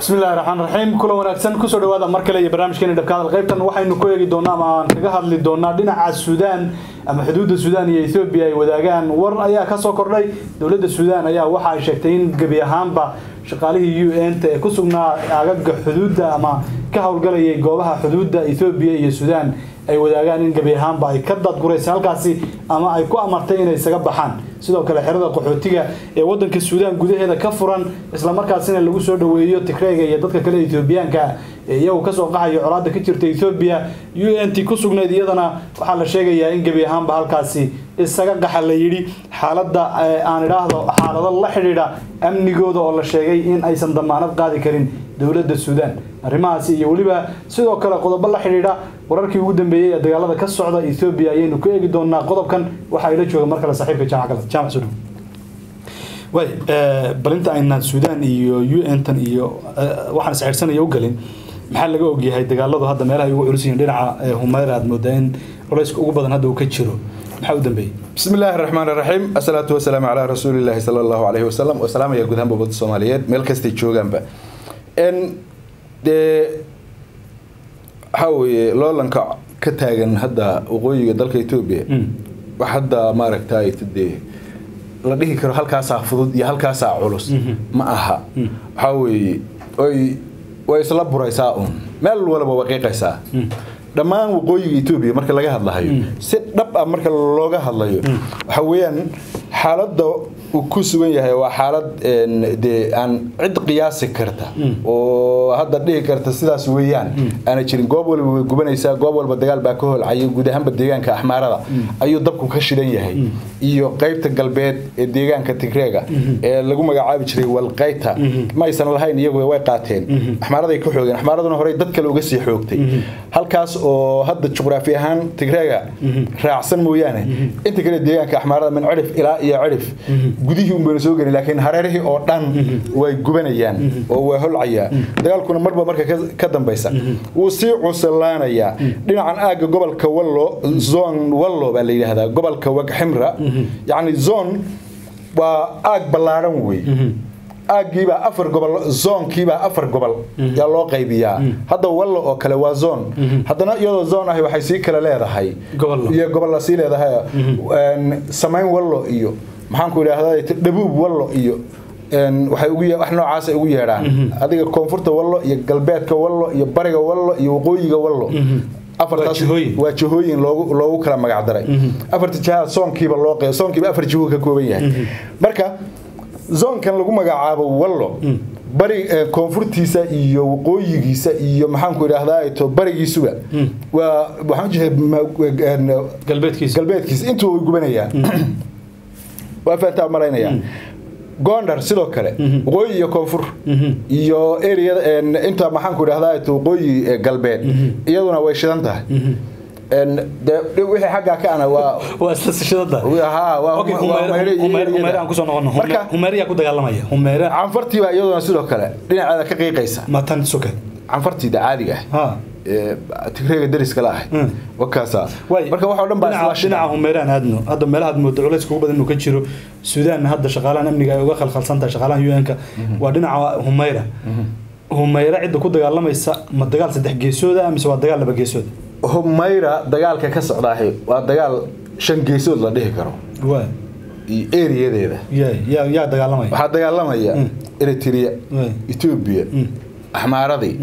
bismillahi raxmaan raxiim kula wanaagsan kusoo dhawaada mar kale iyo barnaamijkeeni dhabka hadal qaybtan waxaynu ku eegi doonaa ama aan kaga hadli doonaa dhinaca suudaan ama xuduudda suudaan iyo ethoobiya ay wadaagaan war ayaa kasoo kordhay dowladda suudaan ayaa waxa ay sheegtay in gebi ahaanba shaqaalihii u n ta ee ku sugnaa agaga xuduudda ama ka howlgalayay goobaha xuduudda ethoobiya iyo suudaan ay wadaagaan in gebi ahaanba ay ka dadguraysa halkaasi ama ay ku amartay inay isaga baxaan sidoo kale xerada qaxootiga ee wadanka suudaan gudaheeda ka furan islamarkaasina lagu soo dhaweeyo tigreyga iyo dadka kale ethoobiyaanka ee iyagu kasoo qaxayo colaada ka jirta ethoobiya u n t ku sugnayd iyadana waxaa la sheegayaa in gebi ahaanba halkaasi isaga qaxa la yidhi xaaladda aan idhaahdo xaalado la xidhiidha amnigooda oo la sheegay in aysan damaanad qaadi karin dowladda suudaan arrimahaasi iyo weliba sidoo kale qodobo la xidhiidha wararkii ugu dambeeyey ee dagaalada ka socda ethoobiya ayaynu ku eegi doonaa qodobkan waxaa ila jooga mar kale saaxiibka jaamac galad jaamac sudhow way balinta aynaan suudaan iyo u n tan iyo waxaan isxeedhsanaya u galin maxaa laga ogyahay dagaaladu hadda meelaha ay ugu culus yihiin dhinaca humayra aad moodaa in culayska ugu badan hadda uu ka jiro maxaa u dambeeyey بسم الله الرحمن الرحيم الصلاة والسلام على رسول الله صلى الله عليه وسلم والسلام يا جودهم ببض الصوماليات ميل كستي جوجان با ان de حاوي لولنka ka taagan hadda waqooyiga dalka Ethiopia wax hadda maaragtay tidee la dhihi karo halkaasaa fudud iyo halkaasaa culus ma aha waxaa weeye oy way isla buraysaa un meel walba waqiiqaysaa dhammaan waqooyiga etoobiya marka laga hadlahayo si dhab ah marka looga hadlayo waxa weeyaan xaaladda uu ku sugan yahay waa xaalad dee aan cid qiyaasi karta oo hadda dhihi karta sidaas weeyaan aana jirin goob walba way gubanaysaa goob walba dagaal baa ka holcaya guud ahaanba deegaanka axmaarada ayuu dabku ka shidan yahay iyo qaybta galbeed ee deegaanka tigreega ee lagu magacaabi jiray walqayta ma aysan lahayn iyagu way qaateen axmaaraday ka xoogeen axmaaraduna horey dad kale uga sii xoogtay halkaas oo hadda juqraafi ahaan tigreega raacsan mooyaane inta kale deegaanka axmaarada min cirif ilaa iyo cirif gudihii un bayna soo gelin laakiin hareerihii oo dhan way gubanayaan oo waa holcayaa dagaalkuna marba marka ka dambaysa wuu sii cuslaanayaa dhinacan aagga gobolka wallo zon wallo baa la yidhaahdaa gobolka wagximra yacni zon waa aag ballaadhan wey aaggiibaa afar gobol zoonkiibaa afar gobol yaa loo qaybiyaa hadda wallo oo kale waa zoon haddana iyadoo zoon ahi waxay sii kale leedahay iyo gobolla sii leedahay samayn wallo iyo maxaanku idhaahdaa dhabuub wallo iyo waxay ugu wax noocaas ay ugu yeedhaan adiga koonfurta wallo iyo galbeedka wallo iyo bariga wallo iyo waqooyiga wallo afartaas waa jihooyin loogu loogu kala magac daray afarta jihaad soonkiiba loo qeyb soonkiiba afar jiho ka kooban yahay marka zoonkan lagu magacaabo wallo bari koonfurtiisa iyo waqooyigiisa iyo maxaanku idhaahdaa to barigiisuba waa waxaan galbeedkiisa galbeedkiisa intuu way gubanayaan waa fahantaa malaynayaa gondar sidoo kale waqooyi iyo koonfur iyo areada inta maxaanku idhahdaa to waqooyi galbeed iyaduna way shidan tahay wixii xaggaa ka ana waa waa isla sishadada humeere aan kusoo noqono humeere yaa ku dagaalamaya humeere canfartii baa iyaduna sidoo kale dhinaceeda ka qiiqaysa matan suke canfartiida caadiga ah tigreega dariska la ahay wakaasa marka waxoo dhan baa dhinaca humeere aan aadno hadda meelaha moodo culays kugu badan inuu ka jiro suudaan hadda shaqaalahan amniga ay uga khalkhalsan tahay shaqaalahan un-ka waa dhinaca humeyra humeyre cidda ku dagaalamaysa ma dagaal saddex geesooda mise waa dagaal laba geesooda humayra dagaalka ka socdaahi waa dagaal shan geesood la dhihi karo iyo eriyadeeda yaa dagaalamaya waxaa dagaalamaya eritrea etoobiya axmaaradii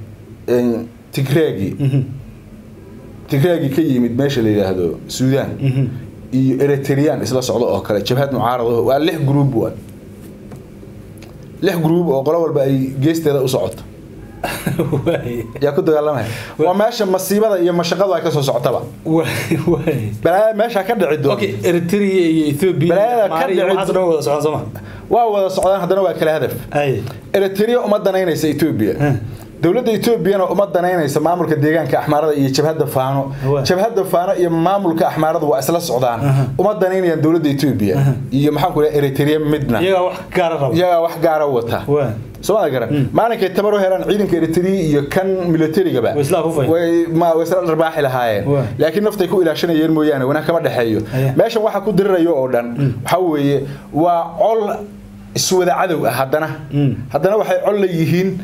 tigreegii tigreegii ka yimid meesha la yidhaahdo suudaan iyo eritrean isla socdo oo kale jabhad mucaarado waa lix gruub waa lix gruub oo qolo walba ay geesteeda u socoto yaa ku dagaalamaya waa meesha masiibada iyo mashaqadu ay kasoo socotaba balaayada meesha ka dhici doon eritrea iyo ethiopia balaayada ka wada socdaan sooma waa wada socdaan haddana waa kala hadaf eritrea uma danaynaysa ethiopia dowladda etoobiyana uma danaynaysa maamulka deegaanka axmaarada iyo jabhadda faano jabhadda faano iyo maamulka axmaaradu waa isla socdaan uma danaynayaan dowladda etoobiya iyo maxaanku dhaha eritrea midna iyagaa wax gaara raba iyagaa wax gaara wata sooma garan maalinkay tabar u helaan ciidanka eritrea iyo kan militarigaba way isla dharbaaxi lahaayeen laakiin naftay ku ilaashanayeen mooyaane wanaag kama dhexeeyo meeshan waxa ku dirirayo oo dhan waxa weeye waa col iswada cadow ah haddana haddana waxay col la yihiin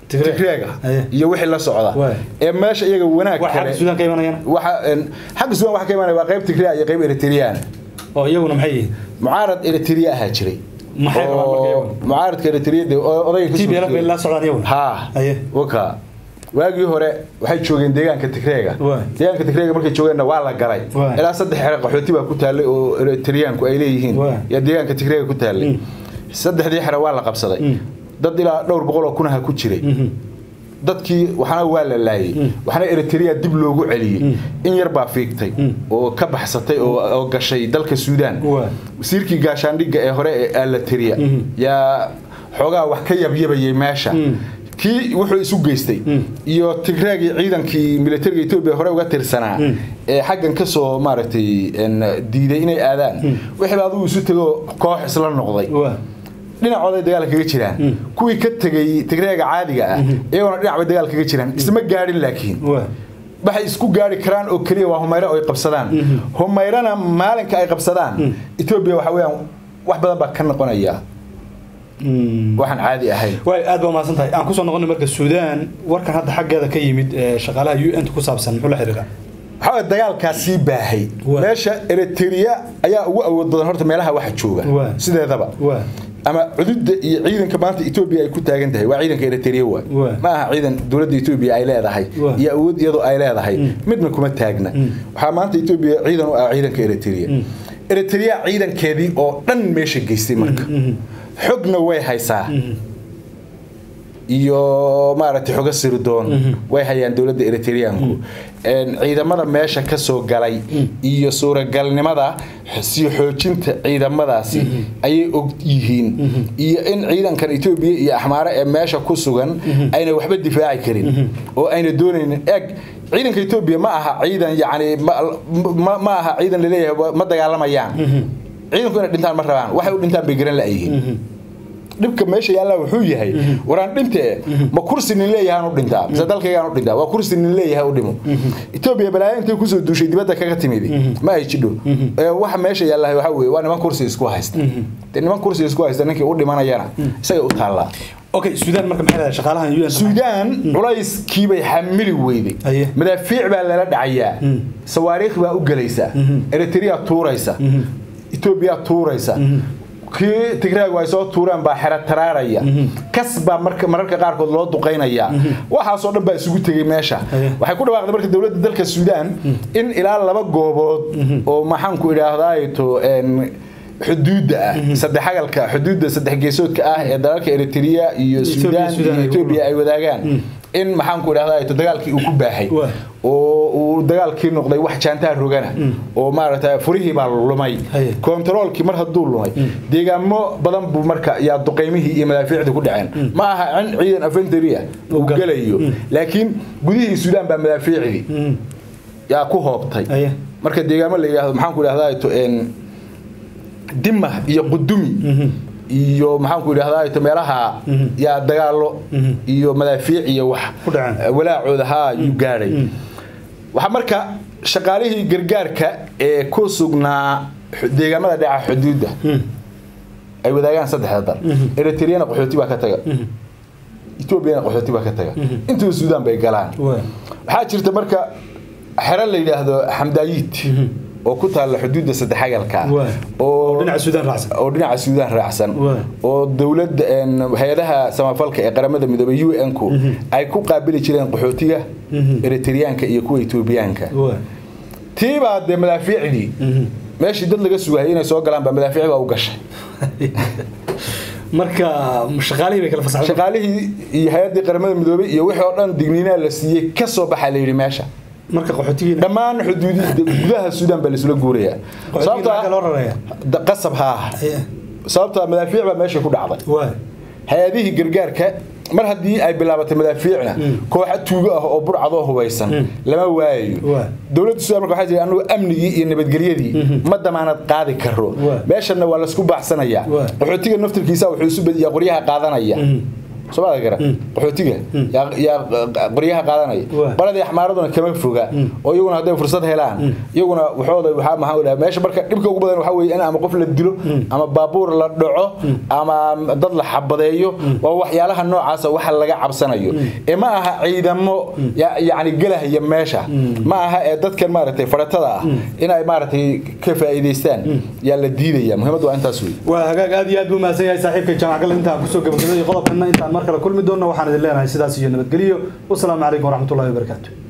Tigreeg. tigreega Aye. iyo wixii la socda Waay. ee meesha iyaga wanaag wax xagga kale suudaan ka imanayana waxa een, xagga suudaan waxa ka imanaya waa qayb tigreega iyo qayb eritreyaan oo iyaguna maxay yihiin mucaarad eritrea ahaa jiray Maxay rabaan marka oo iyagu? mucaaradka eritrea de oo odayga kasoo TPLF bay jeeda. la socdaan iyaguna ha Aye. waka waagii hore waxay joogeen deegaanka tigreega Waay. deegaanka tigreega markay joogeenna waa la galay Waay. ilaa saddex xere qaxooti baa ku taallay oo eritriyaanku ay leeyihiin Waay. yaa deegaanka tigreega ku taallay saddexdii xere waa la qabsaday dad ilaa dhowr boqol oo kunaha ku jiray dadkii waxna waa la laayay waxna eritrea dib loogu celiyey in yar baa fiigtay oo ka baxsatay oo oo gashay dalka suudaan Waa. wasiirkii gaashaandhigga ee hore ee alateria yaa xoogaa wax ka yabyabayay meesha kii wuxuu isu geystay iyo tigreegii ciidankii militariga etoobiya hore uga tirsanaa ee xaggan ka soo maaragtay een, diiday inay aadaan wixii adigu isu tegoo koox isla noqday waa dhinacooday dagaal kaga jiraan kuwii ka tegay tigreega caadiga ah iyagona dhinac bay dagaal kaga jiraan isma gaadhin laakiin waa waxay isku gaari karaan oo keliya waa humayre oo ay qabsadaan humayrana maalinka ay qabsadaan etoobiya waxa weeyaan wax badan baa ka noqonaya waxaan caadi ahayn waay aad baa mahadsan tahay aan kusoo noqonay marka suudaan warkan hadda xaggeeda ka yimid ee shaqaalaha u n ku saabsan muxuu la xiriiraa waxaa weeye dagaalkaas sii baahay Waa. meesha eritrea ayaa ugu awood badan horta meelaha waxa jooga Waa. sideedaba waa ama cududda iyo ciidanka maanta etoobiya ay ku taagan tahay waa ciidanka eritrea waay Waa. ma aha ciidan dowladda etoobiya ay leedahay Waa. iyo awood iyadoo ay leedahay midna kuma taagna waxaa maanta etoobiya ciidan u ah ciidanka eritrea eritrea ciidankeedii oo dhan meesha geystay marka xogna way haysaa iyo maaragtay xogo sirdoon way hayaan dowladda eritreanku Een, ciidamada meesha ka soo galay iyo suuragalnimada sii xoojinta ciidamadaasi ayay og yihiin iyo in ciidankan etoobiya iyo axmaare ee meesha ku sugan ayna waxba difaaci karin oo ayna doonaynin eg ciidanka etoobiya ma aha ciidan yacni ma- ma ma aha ciidan laleeyahay ma dagaalamayaan ciidanku inay dhintaan ma rabaan waxay u dhintaan bay garan la'yihiin dhibka meesha yaallaa wuxuu yahay waraan dhintee ma kursi nin leeyahaan u dhintaa mise dalkaygaan u dhintaa waa kursi nin leeyahay u dhimo etoobiya balaayo intay kusoo duushay dibadda kaga timid ma ay jidho Ee, waxa meesha yaallaa waxa weeye waa niman kursi isku haysta dee niman kursi isku haysta ninkii u dhimanayana isagay u taallaa okay suudaan marka maxay leedahay shaqaalahan u n suudaan culayskiibay xamili weyday Aye. madaafiic baa lala dhacayaa sawaariikh baa u gelaysa eritrea tuuraysa etoobiya tuuraysa kii tigreegu ay soo tuureen baa xero taraaraya kas baa marka mararka qaarkood loo duqaynaya waxaasoo dhan baa isugu tegay meesha Aye. waxay ku dhawaaqday marka dowladda dalka suudaan in ilaa laba goobood oo maxaanku idhaahdaato xuduudda ah saddex agalka xuduudda saddex geesoodka ah ee dalalka eritrea iyo Ethiopia, suudaan Sudan iyo ay etoobiya ay wadaagaan in maxaanku idhahdaa dagaalkii uu ku baahay Waa. oo uu dagaalkii noqday wax jaantaa rogana oo maaragta furihii baa lumay Haye. kontaroolkii mar hadduu lumay deegaamo badan buu marka yaa duqaymihii iyo madaafiicdii ku dhaceen ma aha in ciidan afenteria uu gal- gelayo laakiin gudihii suudaan baa madaafiicdii yaa ku hoobtay Haye. marka deegaamo la yidhaahdo maxaanku idhahdaa dima iyo qudumi iyo maxaanku idhahdaa meelaha yaa dagaalo iyo madaafiic iyo wax Ku dhaceen. walaacooda haa yuu gaadhay waxaa marka shaqaalihii gargaarka ee ku sugnaa xu- deegaamada dhaca xuduudda ay wadaagaan saddexda dal eritreana qaxooti baa ka taga etoobiyana qaxooti baa ka taga intuba suudaan bay galaan waa waxaa jirta marka xero la yidhaahdo xamdaayiid oo ku taalla xuduudda saddexagalka Waa. oo dhinaca suudaan raacsan oo dhinaca suudaan raacsan Waa. oo dowladda een, hay-adaha samafalka ee qaramada midoobay u n ku ay ku qaabili jireen qaxootiga eritreyaanka iyo kuwa etoobiyaanka waa tiibaa dee madaafiicdii meeshii dad laga sugayay inay soo galaan baa madaafiic baa u gashay marka shaqaalihii bay kala fasaxday shaqaalihii iyo hay-addii qaramada midoobay iyo wixii oo dhan digniinaa la siiyey ka soo baxaa la yidhi meesha marka qaxootigiina dhammaan xuduudi gudaha suudaan baa laisula guurayaa qaxootigiina maxaa loo raraya da- qasab haa sababta madaafiic baa meesha ku dhacday waa hay-adihii gargaarka mar haddii ay bilaabatay madaafiicna kooxa tuugo ah oo burcadoo hubaysan lama waayayo Waa. dowladda suudaan marka waxay tihi annugu amnigii iyo nabadgelyadii ma damaanad qaadi karo Waa. meeshana waa laisku baaxsanayaa Waa. qaxootiga naftirkiisa wuxuu isu badiyaa qoryaha qaadanaya soomada gara qaxootiga yaa- yaa qoryaha qaadanaya Waa. baladii axmaaraduna kama foga oo iyaguna hadday fursad helaan iyaguna waxooda waxaa maxaa u dhaha meesha marka dhibka ugu badan waxaa weeye in ama qof la dilo ama baabuur la dhaco ama dad la xabadeeyo waa waxyaalaha noocaasa waxa laga cabsanayo ee ma aha ciidamo ya- yacni gelahaya meesha ma aha ee dadkan maaragtay faratada ah inay maaragtay ka faa'iidaystaan yaa la diidaya muhiimaddu waa intaas wey waa hagaag aad iyo aad buu mahadsan yahay saaxiibka jaamac gal intaan kusoo gabagabeeyay qodobkana intaan mar kale kulmi doonno waxaan idin leenahay sidaas iyo nabadgelyo wasalaamu calaykum waraxmatullahi wabarakaatu